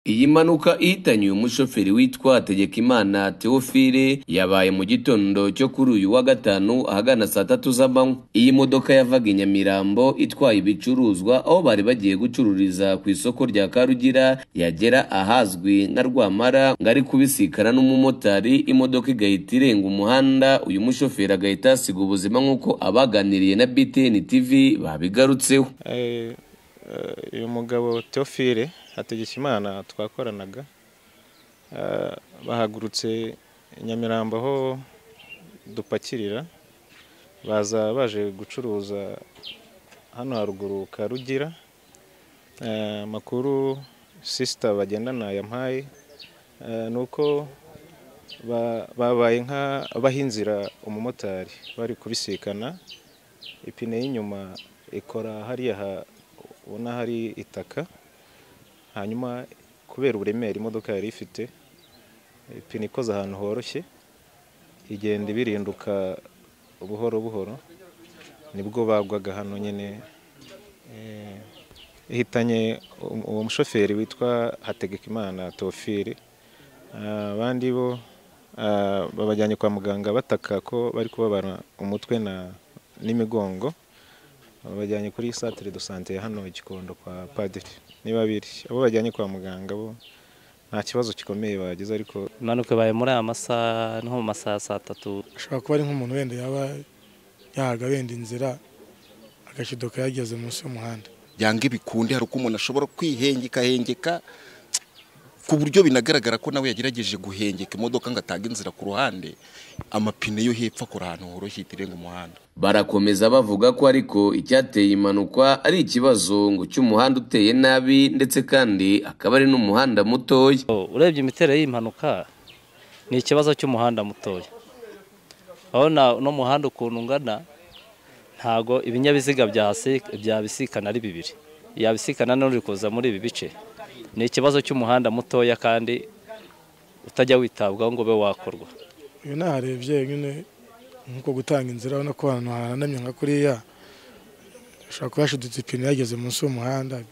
Iyi mpanuka ihitanye uyu mushoferi witwa Hategekimana Theophile yabaye mu gitondo cyo kuri uyu wa gatanu ahagana saa tatu z'amanywa. Iyi modoka yavaga i Nyamirambo itwaye ibicuruzwa aho bari bagiye gucururiza ku isoko rya Karugira yagera ahazwi nka Rwamara ngari kubisikana n'umumotari imodoka igahita irenga umuhanda uyu mushoferi agahita asiga ubuzima nk'uko abaganiriye na BTN TV babigarutseho. Eh, eh, uyu mugabo Theophile Hategekimana twakoranaga eh, bahagurutse i Nyamirambo aho dupakirira baza baje gucuruza hano haruguru Karugira Eh, amakuru sister bagendana yampaye eh, ni uko ba- babaye nk'abaha inzira umumotari bari kubisikana ipine y'inyuma ikora hariya ha- ubona hari itaka hanyuma kubera uburemere imodoka yari ifite ipine ikoze ahantu horoshye igenda ibirinduka buhoro buhoro nibwo bagwaga hano nyine eh, ihitanye um- uwo mushoferi witwa Hategekimana Theophile Ah, abandi bo ah, babajyanye kwa muganga bataka ko bari kubabara umutwe na n'imigongo babajyanye kuri centre de santé ya hano i Gikondo kwa Padiri ni babiri abo bajyanye kwa muganga bo nta kibazo gikomeye bagize ariko impanuka ibaye muri aya masaha nko mu masaha ya saa tatu ashobora kuba ari nk'umuntu wenda yaba yahaga wenda inzira agashidoka yageze munsi y'umuhanda yanga ibikunde hari uko umuntu ashobora kwihengekahengeka ku buryo binagaragara ko nawe yagerageje guhengeka imodoka ngo atange inzira ku ruhande amapine yo hepfo akora ahantu horoshye itirenga umuhanda Barakomeza bavuga ko ariko icyateye impanuka ari ikibazo ngo cy'umuhanda uteye nabi ndetse kandi akaba ari n'umuhanda mutoya. urebye imiterere y'impanuka ni ikibazo cy'umuhanda mutoya aho n'umuhanda ukuntu ungana ntago ibinyabiziga byahasi- byabisikana ari bibiri yabisikana n'uri kuza muri ibi bice ni ikibazo cy'umuhanda mutoya kandi utajya witabwaho ngo ube wakorwa uyu naharebye nyine nk'uko gutanga inzira urabona ko ahantu hahanamye nka kuriya ashobora kuba yashidutse ipine yageze munsi y'umuhanda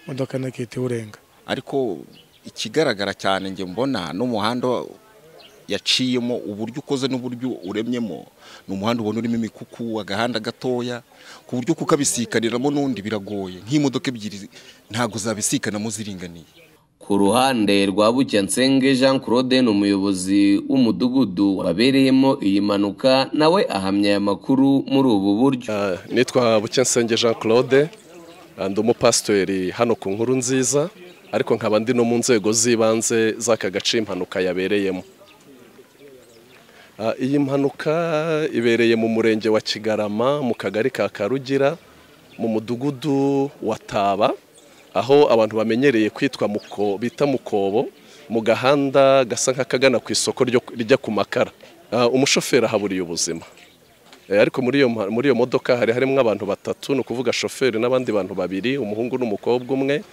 imodoka nakita iwurenga ariko ikigaragara cyane njye mbona n'umuhanda yaciyemo uburyo ukoze n'uburyo uremyemo ni umuhanda ubona urimo imikuku agahanda gatoya ku buryo kukabisikariramo n'undi biragoye nk'imodoka ebyiri ntabwo zabisikanamo ziringaniye Ku ruhande rwa Bucyansenge Jean Claude ni umuyobozi w'umudugudu wabereyemo iyi mpanuka nawe ahamya aya makuru muri ubu buryo. Ah, nitwa Bucyensenge Jean Claude ah, ndi umupasitori hano ku nkuru nziza ariko nkaba ndi no mu nzego z'ibanze z'aka gace impanuka yabereyemo Ah, iyi mpanuka ibereye mu murenge wa Kigarama mu kagari ka Karugira mu mudugudu wa Taba aho abantu bamenyereye kwitwa muko bita mukobo mu gahanda gasa nk'akagana ku isoko ryo- rijya ku makara Ah, umushoferi ahaburiye ubuzima Eh, ariko muri iyo mpa- muri iyo modoka hari harimo abantu batatu ni ukuvuga shoferi n'abandi bantu babiri umuhungu n'umukobwa umwe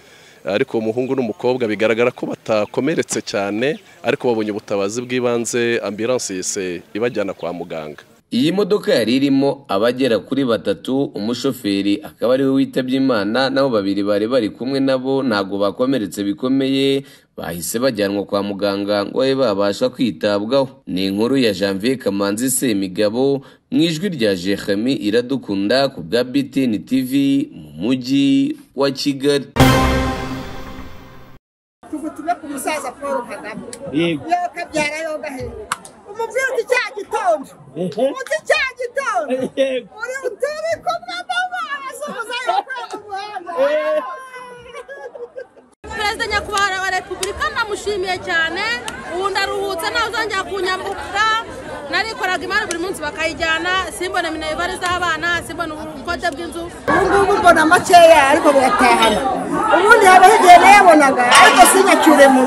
ariko uwo muhungu n'umukobwa bigaragara ko batakomeretse cyane ariko babonye ubutabazi bw'ibanze ambulance yise ibajyana kwa muganga Iyi modoka yari irimo abagera kuri batatu umushoferi akaba ariwe witabye Imana nabo babiri bari bari kumwe nabo ntabwo bakomeretse bikomeye bahise bajyanwa kwa muganga ngo babe babasha kwitabwaho. Ni inkuru ya Janvier Kamanzi Semigabo mu ijwi rya Jeremy Iradukunda ku bwa BTN TV mu mujyi wa Kigali. tugutume ku musaza paul kagame yewe kabyara yo gahinduka umubwira uti cya gitondo uti cya gitondo uri turi kumwe n'abana soza yo ku muhanda perezida nyakubahwa wa repubulika ndamushimiye cyane ubu ndaruhutse ntazongera kunyambukira narikoraga imari buri munsi bakayijyana simbone minerivari z'abana simbone ubukode bw'inzu ubu ngubu mbona makeya ariko buratahana ubundi yabaho igihe nayabonaga ariko sinyacyure mu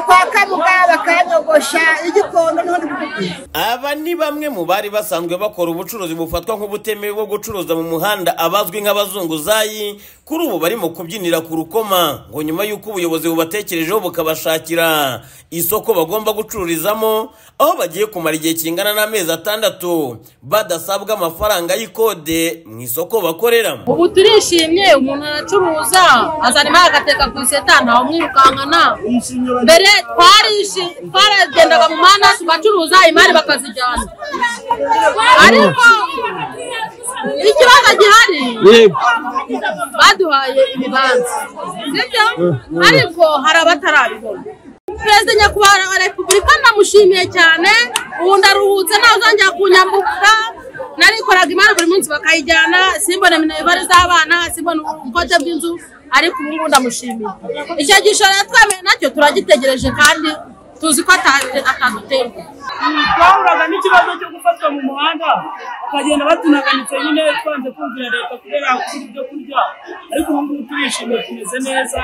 kwa kabuga bakanya kogosha igikondo niho ndikubwira aba ni bamwe mu bari basanzwe bakora ubucuruzi bufatwa nk'ubutemewe bwo gucuruza mu muhanda abazwi nk'abazunguzayi kuri ubu barimo kubyinira ku rukoma ngo nyuma y'uko ubuyobozi bubatekerejeho bukabashakira isoko bagomba gucururizamo aho bagiye kumara igihe kingana n'amezi atandatu badasabwa amafaranga y'ikode mu isoko bakoreramo ubu turishimye umuntu aracuruza azana imari agateka ku iseta ntawumwirukankana mbere twarishimye twaragendaga mu muhanda tugacuruza imari bakazijyana ariko ikibazo gihari baduhaye ibibanza sibyo ariko hari abatarabibona perezida nyakubahwa wa repubulika ndamushimiye cyane ubu ndaruhutse ntazongera kunyambuka narikoraga imari buri munsi bakayijyana simbone minerivari z'abana simbone ubukote bw'inzu ariko ubu ngubu ndamushimiye icyo gishoro yatwemeye nacyo turagitegereje kandi tuzi ko ata- ataduterwa twahuraga n'ikibazo cyo gufatwa mu muhanda bakagenda batunaganitse nyine twanze kumvira leta kubera kubura ibyo kurya ariko ubu ngubu turishimye tumeze neza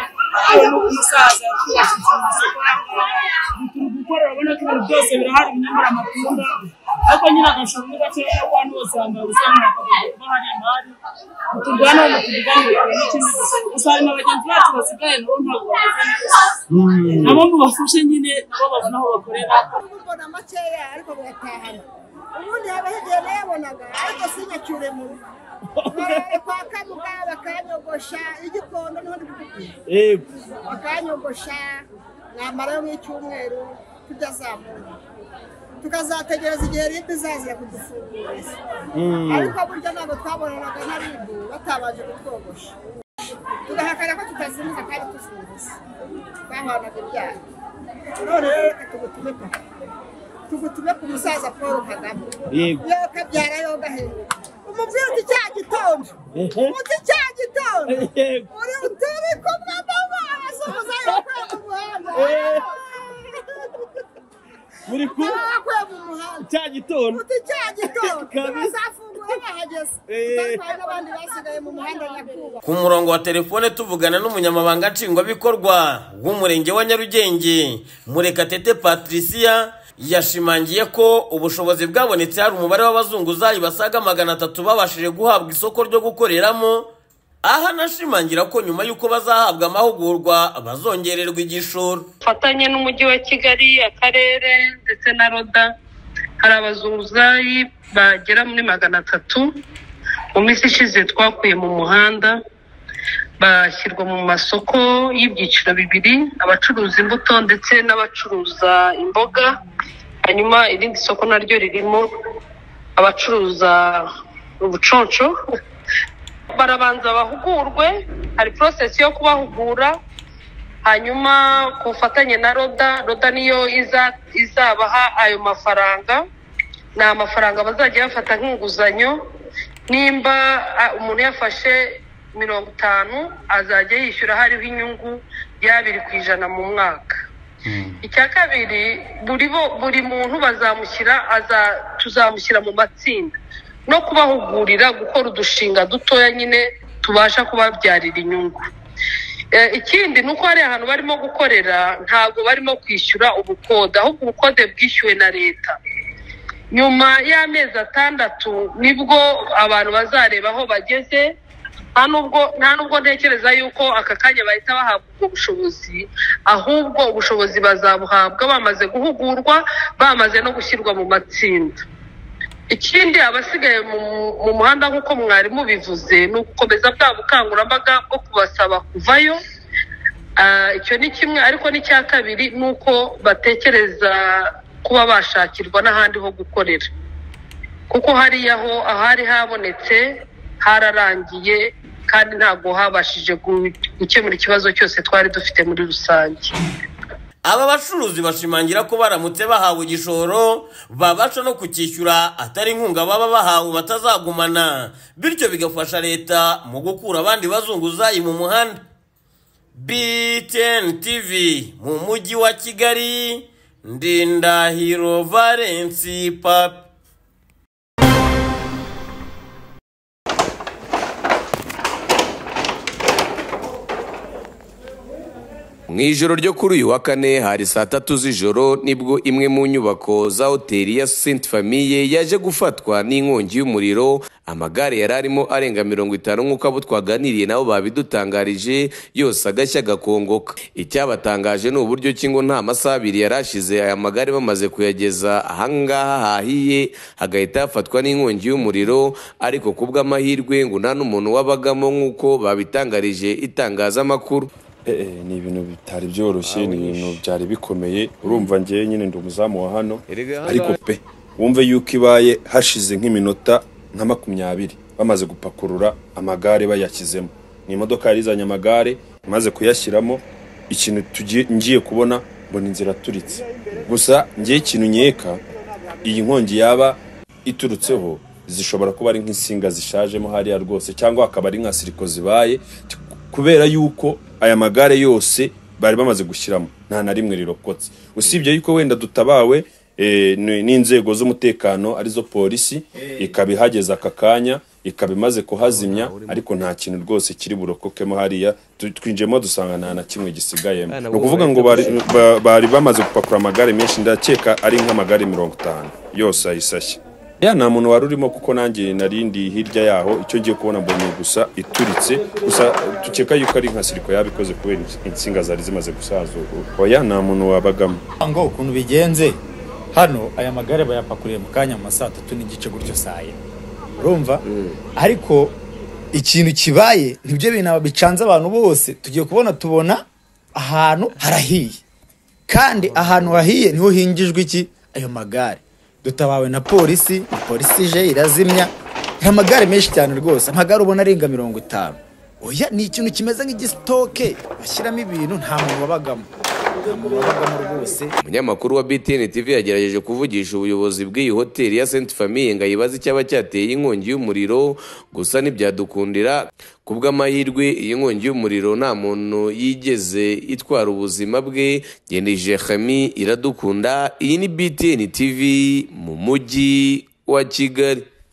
hari no ku musaza yatwubashije mu isoko turi gukora urabona ko ibintu byose birahari binyamara amatunda ariko nyine agashoro ni gakeya ko abantu bose bambaye ubusa mu makabari kuko hari imari turwana mu tubiganira n'ikindi gusa hari na bagenzi bacu basigaye nabo ntabwo bameze neza nabo ngo bafashe nyine nabo babona aho bakorera mbona makeya ariko biratahana ubundi haba higihe nayabonaga ariko sinyacyure mu kwa kabuga bakanyogosha igikondo niho ndikubwira bakanyogosha namarayo nk'icyumweru tudazamuka tukazategereza igihe ribu izazira kudufunguriza ariko burya ntabwo twabonanaga na ribu batabanje kutwogosha tugahakana ko tutazimiza kandi tufunguza twahanaga ibyaha none rero reka tugutume papa tugutume ku musaza paul kagame yewe kabyara yo gahinduka umubwira uti cya gitondo uti cya gitondo uri uturi kumwe n'abasuhuza yakuye mu muhanda muri kumwe yakuye mu muhanda cya gitondo uti cya gitondo Kabisa. bazafungura bahageze utari n'abandi basigaye mu muhanda nyakubahwa ku murongo wa telefone tuvugana n'umunyamabanga nshingwabikorwa w'umurenge wa nyarugenge murekatete patricia yashimangiye ko ubushobozi bwabonetse hari umubare w'abazunguzayi basaga magana atatu babashije guhabwa isoko ryo gukoreramo aho anashimangira ko nyuma y'uko bazahabwa amahugurwa bazongererwa igishoro dufatanye n'umujyi wa kigali akarere ndetse na roda hari abazunguzayi bagera muri magana atatu mu minsi ishize twakuye mu muhanda bashyirwa mu masoko y'ibyiciro bibiri abacuruza imbuto ndetse n'abacuruza imboga hanyuma irindi soko naryo ririmo abacuruza ubuconco barabanza bahugurwe hari porosesi yo kubahugura hanyuma ku bufatanye na roda roda niyo iza- izabaha ayo mafaranga ni amafaranga bazajya bafata nk'inguzanyo nimba ah, umuntu yafashe mirongo itanu azajya yishyura hariho inyungu y'abiri ku ijana mu mwaka icya kabiri buri bo buri muntu bazamushyira aza tuzamushyira mu matsinda no kubahugurira gukora udushinga dutoya nyine tubasha kubabyarira inyungu Eh, ikindi ni uko hari ahantu barimo gukorera ntabwo barimo kwishyura ubukode ahubwo ubukode bwishyuwe na leta nyuma y'amezi atandatu nibwo abantu bazareba aho bageze nta nubwo nta nubwo ntekereza yuko aka kanya bahita bahabwa ubwo bushobozi ahubwo ubushobozi bazabuhabwa bamaze guhugurwa bamaze no gushyirwa mu matsinda ikindi abasigaye mu mu muhanda nk'uko mwarimu bivuze ni ugukomeza bwa bukangurambaga bwo kubasaba kuvayo Ah, icyo ni kimwe ariko n'icya kabiri ni uko batekereza kuba bashakirwa n'ahandi ho gukorera kuko hariya ho ahari habonetse hararangiye kandi ntabwo habashije gu- gukemura ikibazo cyose twari dufite muri rusange aba bacuruzi bashimangira ko baramutse bahawe igishoro babasha no kucyishyura atari inkunga baba bahawe batazagumana bityo bigafasha leta mu gukura abandi bazunguzayi mu muhanda btn tv mu mujyi wa kigali ndindahiro valensi papi mu ijoro ryo kuri uyu wa kane hari saa tatu z'ijoro nibwo imwe mu nyubako za hoteli ya saint famille yaje gufatwa n'inkongi y'umuriro amagare yari arimo arenga mirongo itanu nk'uko abo twaganiriye nabo babidutangarije yose agashya agakongoka icyabatangaje ni uburyo ki ngo nta masaha abiri yari ashize aya magare bamaze kuyageza ahangaha hahiye hagahita hafatwa n'inkongi y'umuriro ariko ku bw'amahirwe ngo nta n'umuntu wabagamo nk'uko babitangarije itangazamakuru ni ibintu bitari byoroshye ni ibintu byari bikomeye urumva ngewe nyine ndi umuzamu wa hano ariko pe wumve yuko ibaye hashize nk'iminota nka makumyabiri bamaze gupakurura amagare bayashyizemo ni imodoka yari izanye amagare imaze kuyashyiramo ikintu tugiye ngiye kubona mbona inzira aturitse gusa ngewe ikintu nkeka iyi nkongi yaba iturutseho zishobora kuba ari nk'insinga zishajemo hariya rwose cyangwa hakaba ari nka siriko zibaye kubera yuko aya magare yose bari bamaze gushyiramo nta na rimwe rirokotse usibye yuko wenda dutabawe eh, ni- n'inzego z'umutekano arizo polisi ikaba ihageze aka kanya ikaba imaze kuhazimya ariko nta kintu rwose kiri burokokemo hariya Tu- twinjiyemo dusanga nta na kimwe gisigayemo Ah, ni nabwo ukuvuga ngo bari, ba- bari bamaze gupakura amagare menshi ndakeka ari nk'amagare mirongo itanu yose ayisashye ya nta muntu wari urimo kuko nanjye narindi hirya yaho icyo ngiye kubona mbonye gusa ituritse gusa dukeka yuko ari nka siriko yabikoze kubera insinga zari zimaze gusazura oya nta muntu wabagamo ngo ukuntu bigenze hano aya magare bayapakuriye mu kanya mu ma saa tatu n'igice gutyo saa yine urumva ariko ikintu kibaye nibyo bintu aba- bicanze abantu bose tugiye kubona tubona ahantu harahiye kandi ahantu hahiye niho hingijwe iki ayo magare dutabawe na polisi ni polisi ije irazimya ni amagare menshi cyane rwose amagare ubona arenga mirongo itanu oya ni ikintu kimeze nk'igisitoke bashyiramo ibintu nta muntu wabagamo nta muntu wabagamo rwose umunyamakuru wa btn tv yagerageje kuvugisha ubuyobozi bw'iyi hoteli ya saint famille ngo ayibaze icyaba cyateye inkongi y'umuriro gusa ntibyadukundira ku bw'amahirwe iyi nkongi y'umuriro nta muntu yigeze itwara ubuzima bwe genije hami iradukunda iyi ni btn tv mu mujyi wa kigali